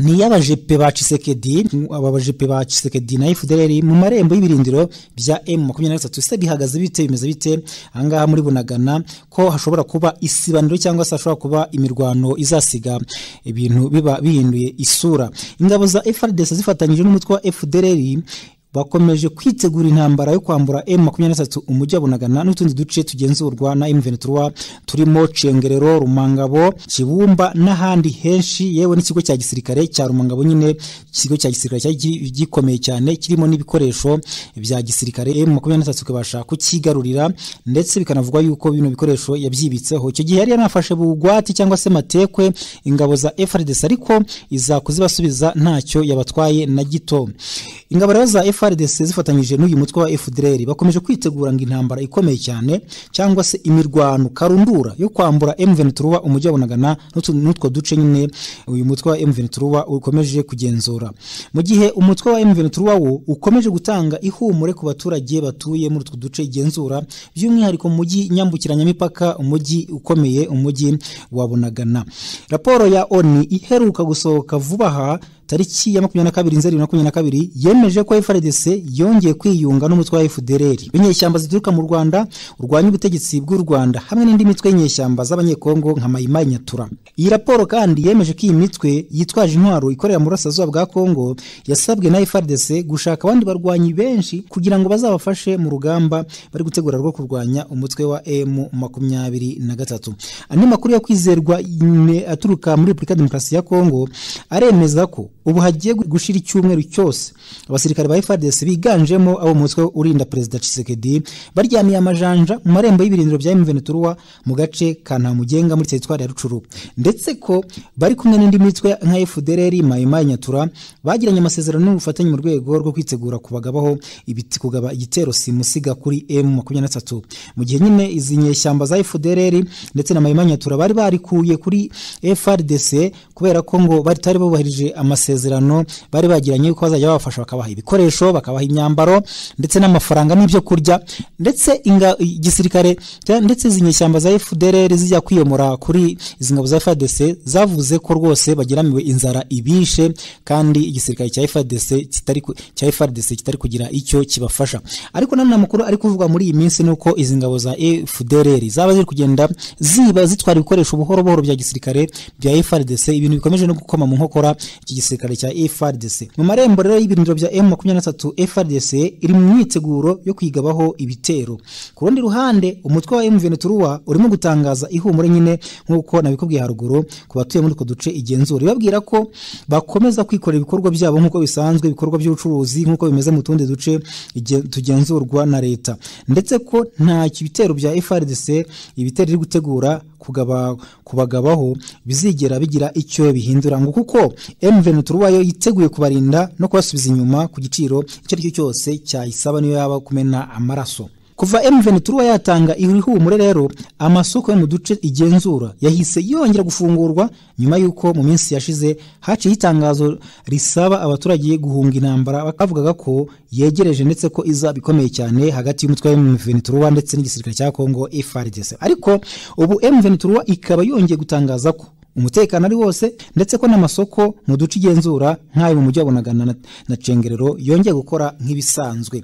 ni iy'abajepe ba Tshisekedi aba bajepe ba Tshisekedi na FDLR mu marembo y'ibirindiro bya M23 se bihagaze bite bimeze bite ahangaha muri bunagana ko hashobora kuba isibaniro cyangwa se hashobora kuba imirwano izasiga ibintu biba bihinduye isura ingabo za FARDC zifatanyije n'umutwe wa FDLR bakomeje kwitegura intambara yo kwambura M23 umujyi wa Bunagana n'utundi duce tugenzurwa na M23 turimo Cengerero, Rumangabo, Kibumba n'ahandi henshi yewe n'ikigo cya gisirikare cya Rumangabo nyine ikigo cya gisirikare cyari gi- gikomeye cyane kirimo n'ibikoresho bya gisirikare M23 kibasha kukigarurira ndetse bikanavugwa yuko bino bikoresho yabyibitseho icyo gihe yari yanafashe bugwati cyangwa se matekwe ingabo za FRDC ariko iza kuzibasubiza ntacyo yabatwaye na gito ingabo rero za FRDC zifatanyije n'uyu mutwe wa FDLR bakomeje kwitegura ngo intambara ikomeye cyane cyangwa se imirwano karundura yo kwambura M23 umujyi wa Bunagana n'utu- n'utwo duce nyine uyu mutwe wa M23 ukomeje kugenzura mu gihe umutwe wa M23 wo ukomeje gutanga ihumure ku baturage batuye muri utwo duce igenzura by'umwihariko mu mujyi nyambukiranyamipaka umujyi ukomeye umujyi wa Bunagana raporo ya ONU iheruka gusohoka vuba aha tariki ya makumyabiri na kabiri nzeri bibiri na makumyabiri na kabiri yemeje ko FRDC yongeye kwiyunga n'umutwe wa FDLR inyeshyamba zituruka mu Rwanda urwanya ubutegetsi bw'u Rwanda hamwe n'indi mitwe y'inyeshyamba z'abanyekongo nka Maimai Nyatura iyi raporo kandi yemeje ko iyi mitwe yitwaje intwaro ikorera mu burasirazuba bwa Kongo yasabwe na FRDC gushaka abandi barwanyi benshi kugira ngo bazabafashe mu rugamba bari gutegura rwo kurwanya umutwe wa M makumyabiri na gatatu andi makuru ya kwizerwa ne- aturuka muri Repubulika ya Demokarasi ya Kongo aremeza ko ubu hagiye gushira icyumweru cyose abasirikare ba FARDC biganjemo abo mu mutwe urinda perezida Tshisekedi baryamiye amajanja mu marembo y'ibirindiro bya M23 mu gace ka Ntamugenga muri teritwari ya Rucuru ndetse ko bari kumwe n'indi mitwe nka FDLR Mai Mai Nyatura bagiranye amasezerano n'ubufatanye mu rwego rwo kwitegura kubagabaho ibiti kugaba igitero simusiga kuri M23 mu gihe nyine izi nyeshyamba za FDLR ndetse na Mai Mai Nyatura bari barikuye kuri FRDC kubera ko ngo batari bubahirije amasezerano bari bagiranye yuko bazajya babafasha bakabaha ibikoresho bakabaha imyambaro ndetse n'amafaranga n'ibyo kurya ndetse inga- igisirikare cya- ndetse izi nyeshyamba za FDLR zijya kwiyomora kuri izi ngabo za FARDC zavuze ko rwose bageramiwe inzara ibishe kandi igisirikare cya FARDC kitari ku- cya FARDC kitari kugira icyo kibafasha ariko nanone amakuru ari kuvugwa muri iyi minsi ni uko izi ngabo za FDLR zaba ziri kugenda ziba zitwara ibikoresho buhoro buhoro bya gisirikare bya FARDC ibintu bikomeje no gukoma mu nkokora iki gisirikare cya FARDC mu marembo rero y'ibirindiro bya M23 FARDC iri mu myiteguro yo kwigabaho ibitero ku rundi ruhande umutwe wa M23 urimo gutangaza ihumure nyine nk'uko nabikubwiye haruguru ku batuye muri utwo duce igenzura ibabwira ko bakomeza kwikorera ibikorwa byabo nk'uko bisanzwe ibikorwa by'ubucuruzi nk'uko bimeze mu tundi duce ige- tugenzurwa na leta ndetse ko nta bitero bya FARDC ibitero iri gutegura kugaba kubagabaho bizigera bigira icyo bihindura ngo kuko M23 yo yiteguye kubarinda no kubasubiza inyuma ku giciro icyo ari cyo cyose cyayisaba niyo yaba kumena amaraso kuva M23 yatanga ihumure rero amasoko yo mu duce igenzura yahise yongera gufungurwa nyuma y'uko mu minsi yashize haciye itangazo risaba abaturage guhunga intambara bavugaga ko yegereje ndetse ko izaba ikomeye cyane hagati y'umutwe wa M23 ndetse n'igisirikare cya Kongo FARDC ariko ubu M23 ikaba yongeye gutangaza ko umutekano ari wose ndetse ko n'amasoko mu duce igenzura nk'ayo mu mujyi wa bunagana na- na cengerero yongeye gukora nk'ibisanzwe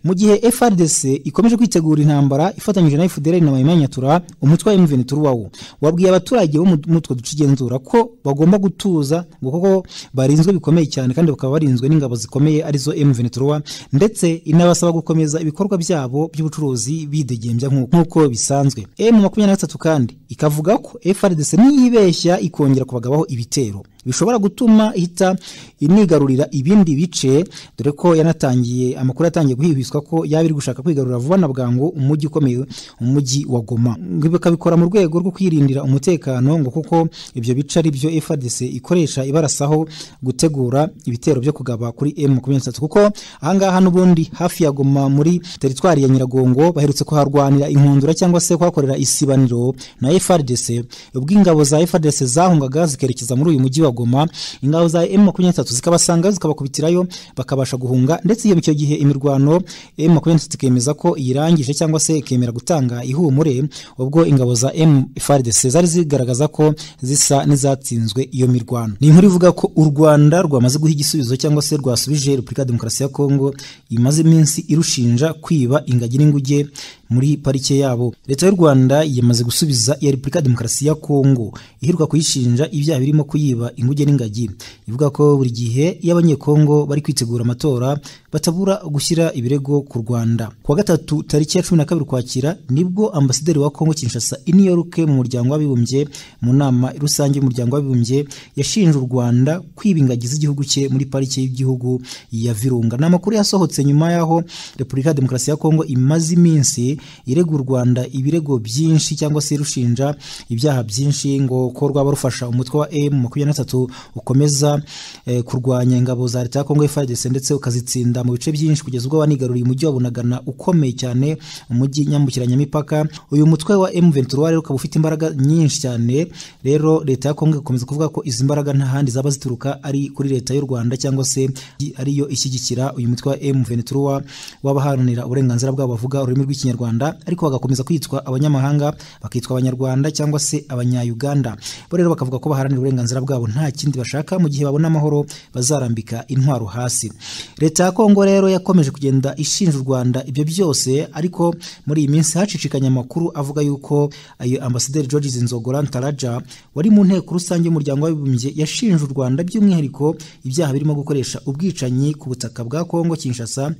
mu gihe frdc ikomeje kwitegura intambara ifatanyije na fdr na mayimanyatura umutwe wa mvn turuwawo wabwiye abaturage bo mu- muri utwo duce igenzura ko bagomba gutuza ngo kuko barinzwe bikomeye cyane kandi bakaba barinzwe n'ingabo zikomeye arizo mvn turuwa ndetse inabasaba gukomeza ibikorwa byabo by'ubucuruzi bidegembya nk'uko nk'uko bisanzwe m makumyabiri na gatatu kandi ikavuga ko frdc niyibeshya ikongera kubagabaho ibitero bishobora gutuma ihita inigarurira ibindi bice dore ko yanatangiye amakuru yatangiye guhibiswa ko yaba iri gushaka kwigarurira vuba na bwangu umujyi ukomeye umujyi wa goma ngo bakabikora mu rwego rwo kwirindira umutekano ngo kuko ibyo bice ari byo frdc ikoresha ibarasaho gutegura ibitero byo kugaba kuri m makumyabiri na gatatu kuko ahangaha n'ubundi hafi ya goma muri teritwari ya nyiragongo baherutse kuharwanira inkundura cyangwa se kuhakorera isibaniro na frdc ubwo ingabo za frdc zahungaga zikerekeza muri uyu mujyi wa goma ingabo za m23 zikabasanga zikabakubitirayo bakabasha guhunga ndetse iyo icyo gihe imirwano m23 ikemeza ko iyirangije cyangwa se ikemera gutanga ihumure ubwo ingabo za m frdc zari zigaragaza ko zisa n'izatsinzwe iyo mirwano ni inkuru ivuga ko u rwanda rwamaze guha igisubizo cyangwa se rwasubije repubulika ya demokarasi ya kongo imaze iminsi irushinja kwiba ingagi n'inguge muri parike yabo leta y'u rwanda yamaze gusubiza iya repubulika ya demokarasi ya kongo iheruka kuyishinja ibyaha birimo kuyiba inguge n'ingagi ivuga ko buri gihe iyo abanyekongo bari kwitegura amatora batabura gushyira ibirego ku rwanda ku wa gatatu tariki ya cumi na kabiri ukwakira nibwo ambasaderi wa kongo kinshasa i new york mu muryango w'abibumbye mu nama rusange y'umuryango w'abibumbye yashinje u rwanda kwiba ingagi z'igihugu cye muri parike y'igihugu ya virunga ni amakuru yasohotse nyuma y'aho repubulika ya demokarasi ya kongo imaze iminsi irega u rwanda ibirego byinshi cyangwa se irushinja ibyaha byinshi ngo ko rwaba rufasha umutwe wa m makumyabiri na gatatu ukomeza eh, kurwanya ingabo za leta ya kongo frdc ndetse ukazitsinda mu bice byinshi kugeza ubwo wanigaruriye umujyi wa bunagana ukomeye cyane umujyi nyambukiranyamipaka uyu mutwe wa m23 rero ukaba ufite imbaraga nyinshi cyane rero leta ya kongo igakomeza kuvuga ko izi mbaraga nta handi zaba zituruka ari kuri leta y'u rwanda cyangwa se ariyo ishyigikira uyu mutwe wa m23 w'abaharanira uburenganzira bwabo bavuga ururimi rw'ikinyarwanda ariko bagakomeza kwitwa abanyamahanga bakitwa abanyarwanda cyangwa se abanyayuganda bo rero bakavuga ko baharanira uburenganzira bwabo nta kindi bashaka mu gihe babona amahoro bazarambika intwaro hasi leta ya kongo rero yakomeje kugenda ishinja u rwanda ibyo byose ariko muri iyi minsi hacicikanye amakuru avuga yuko ayo ambasaderi george zinzogora ntaraja wari mu nteko rusange y'umuryango w'abibumbye yashinje u rwanda by'umwihariko ibyaha birimo gukoresha ubwicanyi ku butaka bwa kongo kinshasa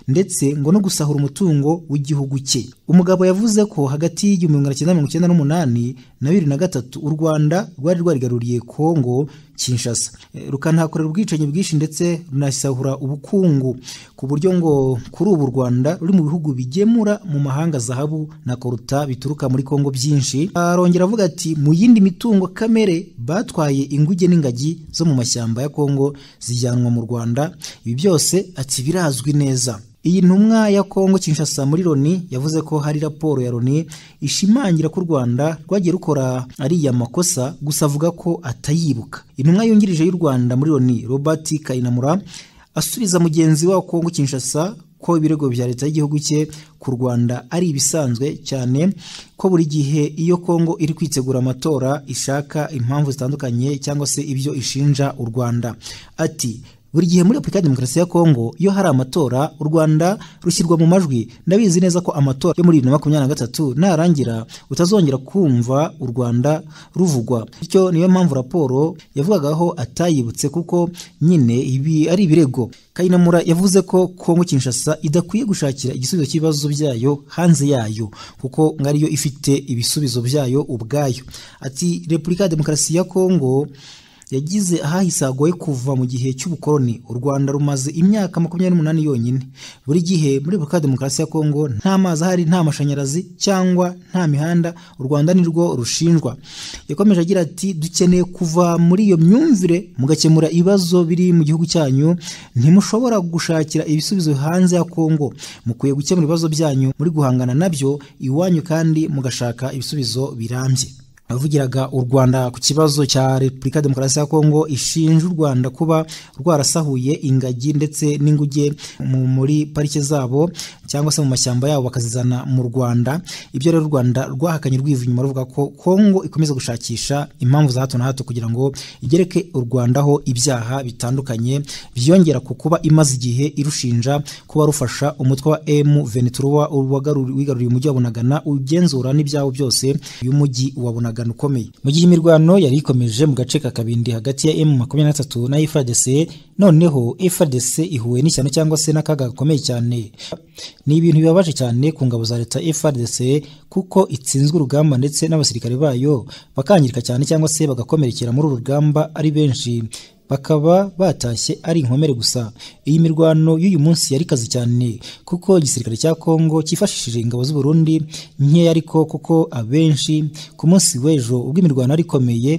ndetse ngo no gusahura umutungo w'igihugu cye umugabo yavuze ko hagati y'igihumbi magana cyenda mirongo icyenda n'umunani na bibiri na gatatu u rwanda rwari rwarigaruriye kongo kinshasa Eh, rukanahakorera ubwicanyi bwinshi ndetse runasahura ubukungu ku buryo ngo kuri ubu u rwanda ruri mu bihugu bigemura mu mahanga zahabu na koruta bituruka muri kongo byinshi arongera avuga ati mu yindi mitungo kamere batwaye inguge n'ingagi zo mu mashyamba ya kongo zijyanwa mu rwanda ibi byose ati birazwi neza iyi ntumwa ya Kongo Kinshasa muri Loni yavuze ko hari raporo ya Loni ishimangira ko u Rwanda rwagiye rukora ariya makosa gusa avuga ko atayibuka. Intumwa yungirije y'u Rwanda muri Loni Robert Kayinamura asubiza mugenzi wa Kongo Kinshasa ko ibirego bya leta y'igihugu cye ku Rwanda ari ibisanzwe cyane ko buri gihe iyo Kongo iri kwitegura amatora ishaka impamvu zitandukanye cyangwa se ibyo ishinja u Rwanda. Ati buri gihe muri Repubulika ya Demokarasi ya Kongo iyo hari amatora u Rwanda rushyirwa mu majwi ndabizi neza ko amatora yo muri bibiri na makumyabiri na gatatu narangira utazongera kumva u Rwanda ruvugwa bityo niyo mpamvu raporo yavugagaho atayibutse kuko nyine ibi ari ibirego Kayinamura yavuze ko Kongo Kinshasa idakwiye gushakira igisubizo cy'ibibazo byayo hanze yayo kuko ngo ariyo ifite ibisubizo byayo ubwayo ati Repubulika ya Demokarasi ya Kongo yagize ahahise hagoye kuva mu gihe cy'ubukoloni u rwanda rumaze imyaka makumyabiri n'umunani yonyine buri gihe muri repubulika ya demokarasi ya kongo nta mazi ahari nta mashanyarazi cyangwa nta mihanda u rwanda nirwo rushinjwa yakomeje agira ati dukeneye kuva muri iyo myumvire mugakemura ibibazo biri mu gihugu cyanyu ntimushobora gushakira ibisubizo hanze ya kongo mukwiye gukemura ibibazo byanyu muri guhangana nabyo iwanyu kandi mugashaka ibisubizo birambye wavugiraga u rwanda ku kibazo cya repubulika ya demokarasi ya kongo ishinja u rwanda kuba rwarasahuye ingagi ndetse n'inguge muri parike zabo cyangwa se mu mashyamba yabo bakazizana mu rwanda ibyo rero u rwanda rwahakanye rwiva inyuma ruvuga ko kongo ikomeza gushakisha impamvu za hato na hato kugira ngo igereke u rwandaho ibyaha bitandukanye byiyongera ku kuba imaze igihe irushinja kuba rufasha umutwe wa m veneturuwa wigaruriye umujyi wa bunagana ugenzura n'ibyabo byose by'umujyi wa bunagana ukomeye mu gihe imirwano yari ikomeje mu gace ka kabindi hagati ya M23 na FARDC noneho FARDC ihuye n'ishyano cyangwa se n'akaga gakomeye cyane ni ibintu bibabaje cyane ku ngabo za leta FARDC kuko itsinzwe urugamba ndetse n'abasirikare bayo bakangirika cyane cyangwa se bagakomerekera muri uru rugamba ari benshi bakaba batashye ari inkomere gusa iyi mirwano y'uyu munsi yari kazi cyane kuko igisirikare cya Kongo cyifashishije ingabo z'u Burundi nkeya ariko kuko abenshi ku munsi w'ejo ubwo imirwano ari ikomeye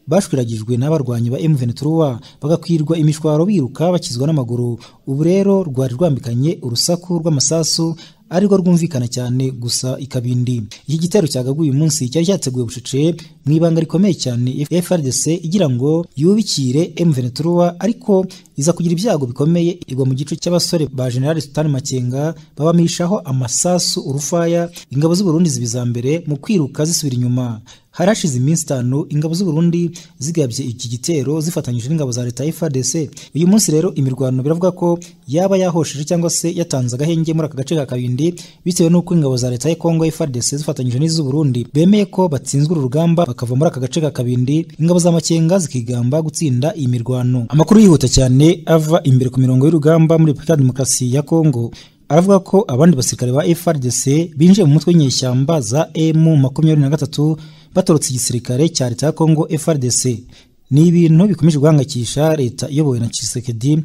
bashwiragijwe n'abarwanyi ba M23 bagakwirwa imishwaro biruka bakizwa n'amaguru ubu rero rwari rwambikanye urusaku rw'amasasu arirwo rwumvikana cyane gusa ikabindi iki gitero cyagaguye uyu munsi cyari cyateguwe bucece mu ibanga rikomeye cyane FRDC igira ngo yubikire M23 ariko iza kugira ibyago bikomeye igwa mu gice cy'abasore ba General Sultan Makenga babamishaho amasasu urufaya ingabo z'u Burundi zibiza mbere mu kwiruka zisubira inyuma hari hashize iminsi itanu ingabo z'u Burundi zigabye iki gitero zifatanyije n'ingabo za leta ya FARDC uyu munsi rero imirwano biravuga ko yaba yahosheje cyangwa se yatanze agahenge muri aka gace ka kabindi bitewe n'uko ingabo za leta ya Kongo FARDC zifatanyije n'iz'u Burundi bemeye ko batsinzwe uru rugamba bakava muri aka gace ka kabindi ingabo za Makenga zikigamba gutsinda iyi mirwano amakuru yihuta cyane ava imbere ku mirongo y'urugamba muri Repubulika ya Demokarasi ya Kongo aravuga ko abandi basirikare ba FARDC binjiye mu mutwe w'inyeshyamba za M23 batorotse igisirikare cya leta ya Kongo FARDC ni ibintu bikomeje guhangayikisha leta iyobowe na Tshisekedi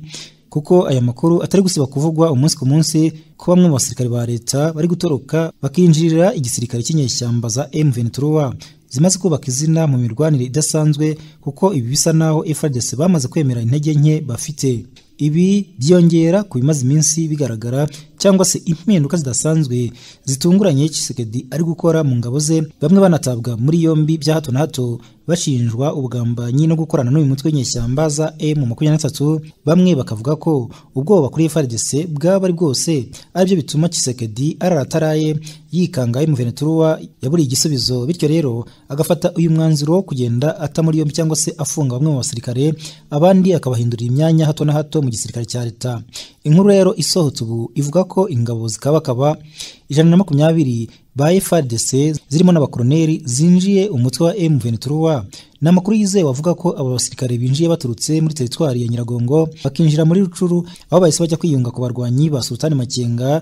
kuko aya makuru atari gusiba kuvugwa umunsi ku munsi ko bamwe mu basirikare ba leta bari gutoroka bakinjirira igisirikare cy'inyeshyamba za M23 zimaze kubaka izina mu mirwanire idasanzwe kuko ibi bisa naho FARDC bamaze kwemera intege nke bafite ibi byiyongera ku bimaze iminsi bigaragara cyangwa se impinduka zidasanzwe zitunguranye Tshisekedi ari gukora mu ngabo ze bamwe banatabwa muri yombi bya hato na hato bashinjwa ubugambanyi no gukorana n'uyu mutwe w'inyeshyamba za M23 bamwe bakavuga ko ubwoba kuri FARDC bwaba ari bwose aribyo bituma Tshisekedi ararataraye yikanga M23 yaburiye igisubizo bityo rero agafata uyu mwanzuro wo kugenda ata muri yombi cyangwa se afunga bamwe mu basirikare abandi akabahindurira imyanya hato na hato mu gisirikare cya leta inkuru rero isohotse ubu ivuga ko ingabo zikabakaba ijana na makumyabiri ba FARDC zirimo n'abakoroneri zinjiye umutwe wa M23 ni amakuru yizewe avuga ko aba basirikare binjiye baturutse muri teritwari ya Nyiragongo bakinjira muri Rucuru aho bahise bajya kwiyunga ku barwanyi ba Sultani Makenga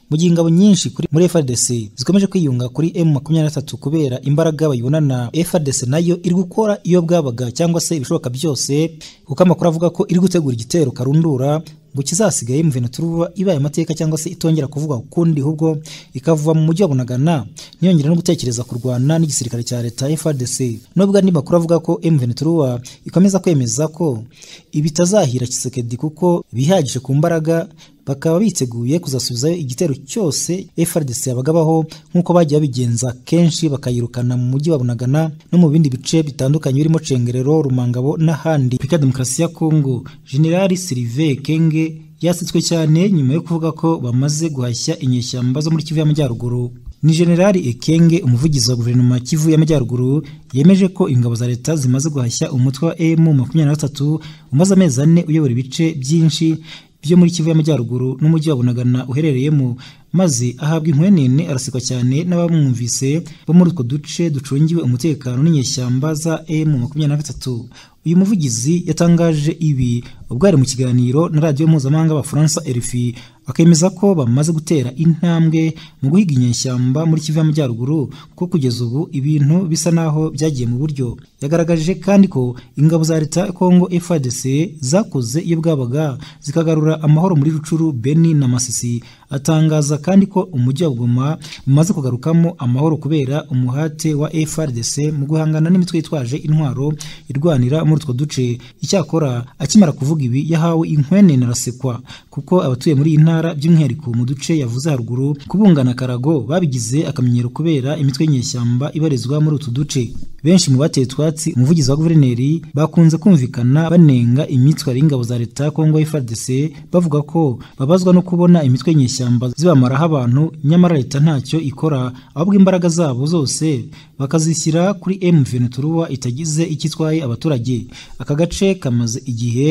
mu gihe ingabo nyinshi muri FARDC zikomeje kwiyunga kuri M23 kubera imbaraga bayibonana FARDC nayo iri gukora iyo bwabaga cyangwa se ibishoboka byose kuko amakuru avuga ko iri gutegura igitero karundura ngo kizasigaye M23 ibaye amateka cyangwa se itongera kuvuga ukundi ahubwo ikavuva mu mujyi wa Bunagana ntiyongera no gutekereza kurwana n'igisirikare cya leta FARDC nubwo andi makuru avuga ko M23 ikomeza kwemeza ko ibitazahira Kisekedi kuko bihagije ku mbaraga bakaba biteguye kuzasubizayo igitero cyose FRDC yabagabaho nk'uko bagiye babigenza kenshi bakayirukana mu mujyi wa Bunagana no mu bindi bice bitandukanye birimo Cengerero, Rumangabo n'ahandi. Repubulika Demokarasi ya Kongo General Sylvain Kenge yasitswe cyane nyuma yo kuvuga ko bamaze guhashya inyeshyamba zo muri Kivu y'Amajyaruguru ni generali ekenge umuvugizi wa guverinoma kivu y'amajyaruguru yemeje ko ingabo za leta zimaze guhashya umutwe wa emu makumyabiri na gatatu umaze amezi ane uyobora ibice byinshi byo muri kivu y'amajyaruguru n'umujyi wa bunagana uherereyemo maze ahabwa inkwenene arasikwa cyane n'abamwumvise bo muri utwo duce ducungiwe umutekano n'inyeshyamba za emu makumyabiri na gatatu uyu muvugizi yatangaje ibi ubwo yari mu kiganiro na radiyo mpuzamahanga abafaransa erifi akemeza ko bamaze gutera intambwe mu guhiga inyeshyamba muri kivu y'amajyaruguru kuko kugeza ubu ibintu bisa naho byagiye mu buryo yagaragaje kandi ko ingabo za leta ya kongo FARDC zakoze iyo bwabaga zikagarura amahoro muri rucuru beni na masisi atangaza kandi ko umujyi wa Goma umaze kugarukamo amahoro kubera umuhate wa FARDC mu guhangana n'imitwe yitwaje intwaro irwanira muri utwo duce icyakora akimara kuvuga ibi yahawe inkwenene arasekwa kuko abatuye muri iyi ntara by'umwihariko mu duce yavuze haruguru kubungana karago babigize akamenyero kubera imitwe y'inyeshyamba ibarizwa muri utu duce benshi mu bateye utwatsi umuvugizi wa guverineri bakunze kumvikana banenga imyitwarire y'ingabo za leta ya Congo FARDC bavuga ko babazwa no kubona imitwe y'inyeshyamba zibamaraho abantu nyamara leta ntacyo ikora ahubwo imbaraga zabo zose bakazishyira kuri M23 itagize icyo itwaye abaturage aka gace kamaze igihe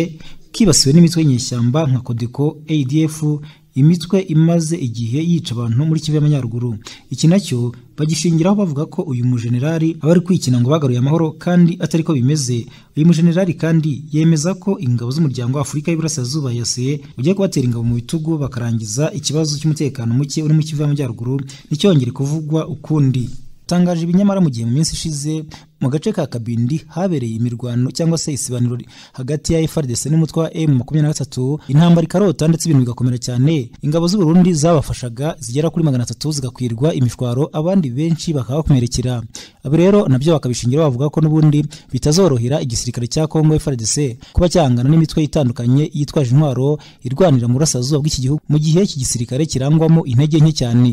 kibasiwe n'imitwe y'inyeshyamba nka Codeco ADF imitwe imaze igihe yica abantu muri Kivu y'Amajyaruguru iki nacyo bagishingiraho bavuga ko uyu mujenerali aba ari kwikina ngo bagaruye amahoro kandi atari ko bimeze uyu mujenerali kandi yemeza ko ingabo z'umuryango wa Afurika y'Iburasirazuba yase ugiye kubatera ingabo mu bitugu bakarangiza ikibazo cy'umutekano muke uri mu Kivu y'Amajyaruguru nticyongere kuvugwa ukundi tangaje ibinyamara mu gihe mu minsi ishize mu gace ka Kabindi habereye imirwano cyangwa se isibaniro hagati ya FARDC n'umutwe wa M23 intambara ikarota ndetse ibintu bigakomera cyane ingabo z'u Burundi zabafashaga zigera kuri 300 zigakwirwa imishwaro abandi benshi bakaba bakomerekera abo rero nabyo bakabishingira bavuga ko n'ubundi bitazorohera igisirikare cya Congo FARDC kuba cyangana n'imitwe itandukanye yitwaje intwaro irwanira mu burasirazuba bw'iki gihugu mu gihe iki gisirikare kirangwamo intege nke cyane